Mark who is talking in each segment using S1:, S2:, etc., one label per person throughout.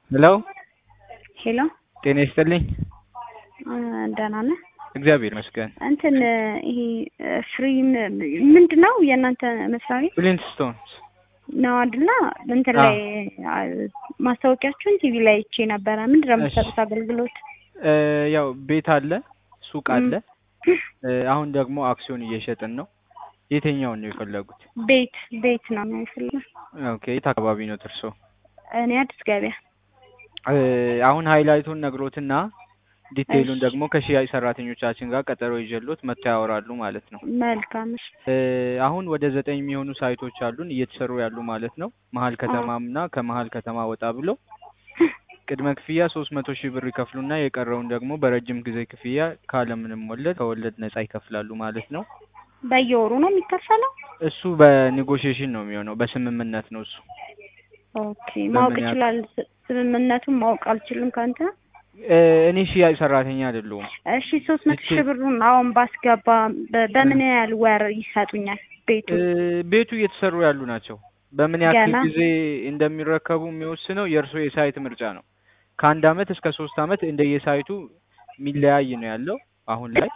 S1: ሄሎ
S2: ሄሎ
S1: ጤና ይስጥልኝ።
S2: ደህና ነህ?
S1: እግዚአብሔር ይመስገን።
S2: እንትን ይሄ ፍሪ ምንድን ነው የእናንተ መስሪያ ቤት
S1: ፍሊንትስቶንስ
S2: ነው አይደለ? እንትን ላይ ማስታወቂያችሁን ቲቪ ላይ አይቼ ነበረ። ምንድን ነው የምትሰጡት አገልግሎት?
S1: ያው ቤት አለ፣ ሱቅ አለ። አሁን ደግሞ አክሲዮን እየሸጥን ነው። የትኛውን ነው የፈለጉት?
S2: ቤት ቤት ነው የሚፈልገው።
S1: ኦኬ የት አካባቢ ነው እርሶ?
S2: እኔ አዲስ ገበያ።
S1: አሁን ሃይላይቱን ነግሮትና ዲቴይሉን ደግሞ ከሽያጭ ሰራተኞቻችን ጋር ቀጠሮ ይዤሎት መጥተው ያወራሉ ማለት ነው።
S2: መልካም እሺ።
S1: አሁን ወደ ዘጠኝ የሚሆኑ ሳይቶች አሉን እየተሰሩ ያሉ ማለት ነው። መሀል ከተማም እና ከመሀል ከተማ ወጣ ብሎ ቅድመ ክፍያ ሶስት መቶ ሺህ ብር ይከፍሉና የቀረውን ደግሞ በረጅም ጊዜ ክፍያ ካለምንም ወለድ ከወለድ ነጻ ይከፍላሉ ማለት ነው።
S2: በየወሩ ነው የሚከፈለው?
S1: እሱ በኔጎሽዬሽን ነው የሚሆነው፣ በስምምነት ነው እሱ።
S2: ኦኬ ማወቅ ይችላል። ስምምነቱን ማወቅ አልችልም ከአንተ
S1: እኔ ሽያጭ ሰራተኛ አይደለሁም።
S2: እሺ ሶስት መቶ ሺህ ብሩን አሁን ባስገባ በምን ያህል ወር ይሰጡኛል? ቤቱ
S1: ቤቱ እየተሰሩ ያሉ ናቸው። በምን ያክል
S2: ገና?
S1: ጊዜ እንደሚረከቡ የሚወስነው የእርስዎ የሳይት ምርጫ ነው። ከአንድ አመት እስከ ሶስት አመት እንደየሳይቱ የሚለያይ ነው ያለው አሁን ላይ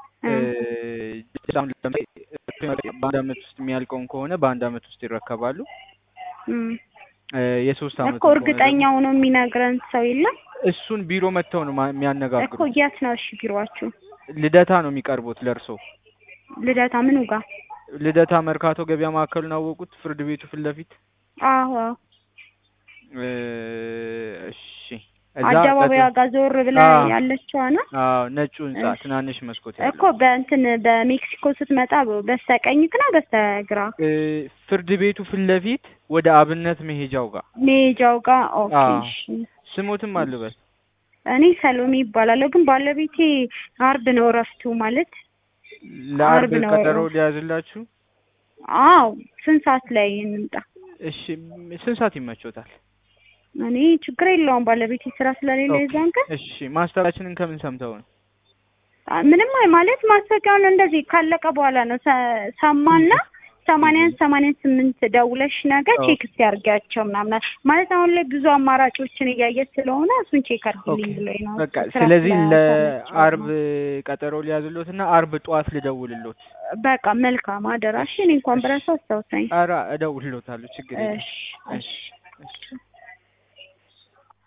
S1: አሁን ለምሳሌ በአንድ አመት ውስጥ የሚያልቀውን ከሆነ በአንድ አመት ውስጥ ይረከባሉ።
S2: እም።
S1: የሶስት አመት
S2: እኮ እርግጠኛው ነው የሚነግረን ሰው የለም
S1: እሱን ቢሮ መጥተው ነው ማ-
S2: እኮ
S1: የሚያነጋግሩት።
S2: የት ነው እሺ ቢሮአችሁ?
S1: ልደታ ነው የሚቀርቡት ለእርሶ።
S2: ልደታ ምኑ ጋር?
S1: ልደታ መርካቶ ገበያ ማዕከሉን አወቁት? ፍርድ ቤቱ ፊት ለፊት
S2: አዎ አዎ።
S1: እ፣ እሺ እዛ
S2: አደባባያ
S1: ቀጥ-
S2: ጋር ዞር ብላ
S1: አዎ።
S2: ያለችዋ ነው
S1: አዎ ነጩ ህንጻ
S2: እሺ።
S1: ትናንሽ መስኮት
S2: እኮ
S1: ያለው
S2: በእንትን በሜክሲኮ ስትመጣ በስተቀኝት ነው በስተግራ
S1: እ፣ ፍርድ ቤቱ ፊት ለፊት ወደ አብነት መሄጃው ጋር
S2: ሜጃው ጋር? ኦኬ
S1: አዎ።
S2: እሺ።
S1: ስሞትም አልበል
S2: እኔ ሰሎሜ ይባላለሁ፣ ግን ባለቤቴ አርብ ነው እረፍቱ ማለት
S1: ለአርብ
S2: አርብ ነው።
S1: ቀጠሮ ሊያዝላችሁ።
S2: አዎ ስንት ሰዓት ላይ እንምጣ?
S1: እሺ ስንት ሰዓት ይመቾታል?
S2: እኔ ችግር የለውም ባለቤቴ ስራ ስለሌለ
S1: ኦኬ።
S2: የዛን ቀን
S1: እሺ ማስታወቂያችንን ከምን ሰምተው ነው?
S2: አ- ምንም አይ ማለት ማስታወቂያውን እንደዚህ ካለቀ በኋላ ነው ሰ- ሰማና ሰማንያን ሰማንያን ስምንት ደውለሽ ነገር
S1: ኦኬ።
S2: ቼክ እስቲ አድርጊያቸው ምናምን ማለት አሁን ላይ ብዙ አማራጮችን እያየች ስለሆነ እሱን ቼክ አድርጊልኝ
S1: ኦኬ
S2: ብሎኝ ነው።
S1: በቃ
S2: ስራ
S1: ስለዚህ
S2: ስለተመቸኝ
S1: ለአርብ
S2: ነው።
S1: ቀጠሮ ሊያዝሎት እና አርብ ጠዋት ልደውልሎት።
S2: በቃ መልካም አደራሽ። እኔ እንኳን ብረሳው አስታውሰኝ።
S1: ኧረ እደውልሎታለሁ ችግር የለም።
S2: እሺ
S1: እሺ እሺ